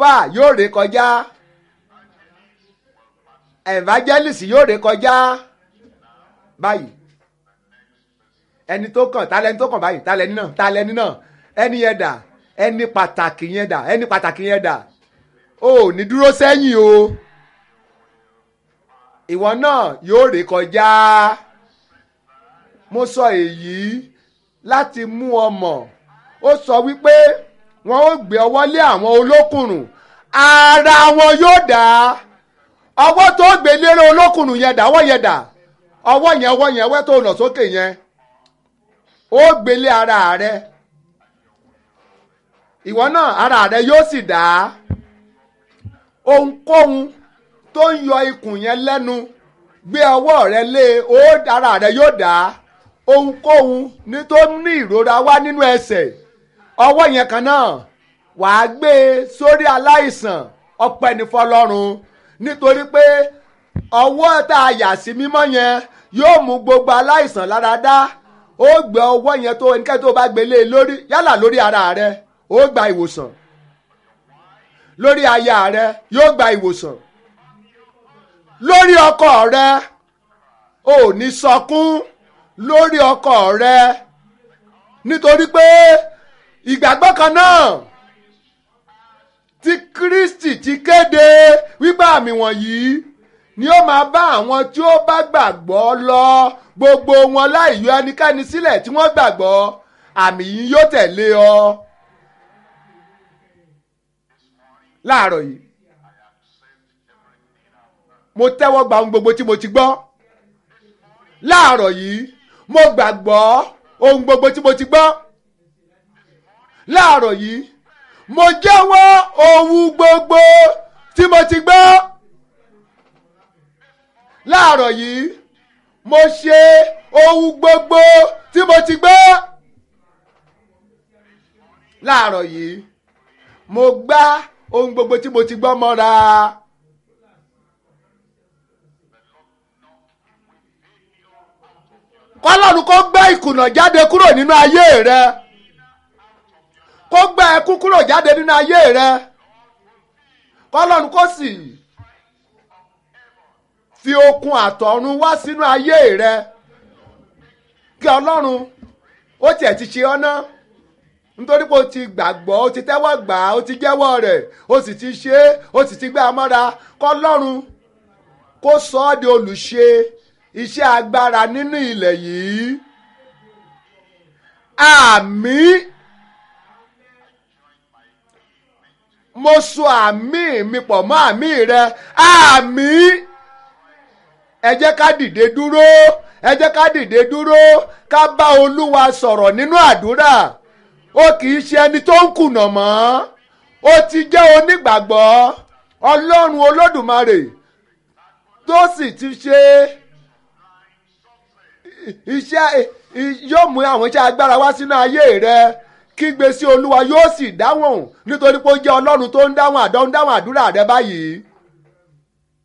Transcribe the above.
pa yóò ré kọjá evangelist yóò ré kọjá báyìí ẹni tó kàn ta lẹni tó kàn báyìí ta lẹni náà ta lẹni náà ẹni yẹn dà ẹni pàtàkì yẹn dà ẹni pàtàkì yẹn dà o ò ní dúró sẹ́yìn o ìwọ náà yóò ré kọjá mo sọ èyí láti mú ọ mọ̀ ó sọ wípé wọn ó gbé ọwọ́ lé àwọn olókùnrùn ara wọn yóò dá ọwọ́ tó gbé lérò olókùnrùn yẹn dá ọwọ́ yẹn dá ọwọ́ yẹn ọwọ́ yẹn ọwọ́ tó nà sókè yẹn ó gbélé ara rẹ ìwọ náà ara rẹ yóò sì dá ohunkóhun tó ń yọ ikùn yẹn lẹ́nu gbé ọwọ́ rẹ lé ó ara rẹ yóò dá ohunkóhun ní tó ní ìrora wá nínú ẹsẹ̀ ọwọ́ yẹn kan náà wàá gbé e sórí aláìsàn ọpẹ́ ní fọlọ́run nítorí pé ọwọ́ tá a yà sí mímọ́ yẹn yóò mú gbogbo aláìsàn lára dá ó gbé ọwọ́ yẹn tó ẹnikẹ́ni tó bá gbélé lórí yálà lórí ara rẹ ó gba ìwòsàn lórí aya rẹ yóò gba ìwòsàn lórí ọkọ rẹ ò ní sọkún lórí ọkọ rẹ nítorí pé ìgbàgbọ́ kan náà tí Kristi ti kéde wípé àmì wọ̀nyí ni ó máa bá àwọn tí ó bá gbàgbọ́ lọ gbogbo wọn láì yọ ẹnikẹ́ni sílẹ̀ tí wọ́n gbàgbọ́ àmì yìí yóò tẹ̀lé ọ. láàárọ̀ yìí mo tẹ́wọ́ gba ohun gbogbo tí mo ti gbọ́ láàárọ̀ yìí mo gbàgbọ́ ohun gbogbo tí mo ti gbọ́ láàárọ̀ yìí mo jẹ́wọ́ ohun gbogbo tí mo ti gbọ́ láàárọ̀ yìí mo ṣe ohun gbogbo tí mo ti gbọ́ láàárọ̀ yìí mo gbá ohun gbogbo tí mo ti gbọ́ mọ́ra. kọ́lọ́run kó gbé ìkùnà jáde kúrò nínú ayé rẹ kó gbé ẹkún kúrò jáde nínú ayé rẹ kọ́lọ́run kó sì fi okun àtọ̀run wá sínú ayé rẹ kí ọlọ́run ó tiẹ̀ ti ṣe ọ́ ná nítorí pé o ti gbàgbọ́ o ti tẹ́wọ́ gbà á o ti jẹ́wọ́ rẹ̀ o sì ti ṣe é o sì ti gbé amọ́ra kọ́lọ́run kó sọ ọ́ di olùṣe iṣẹ́ agbára nínú ilẹ̀ yìí àmín mo so àmì mi pọ̀ mọ́ àmì rẹ àmín ẹ jẹ́ ká dìde dúró ẹ jẹ́ ká dìde dúró ká bá olúwa sọ̀rọ̀ nínú àdúrà ó kì í ṣe ẹni tó ń kùnà mọ́ ó ti jẹ́ onígbàgbọ́ ọlọ́run olódùmarè tó sì ti ṣe iṣẹ́ yóò mú àwọn iṣẹ́ agbára wá sínú ayé rẹ kígbe sí olúwa yóò sì dáhùn nítorí pé ó jẹ́ ọlọ́run tó ń dáhùn àdó ń dáhùn àdúrà rẹ báyìí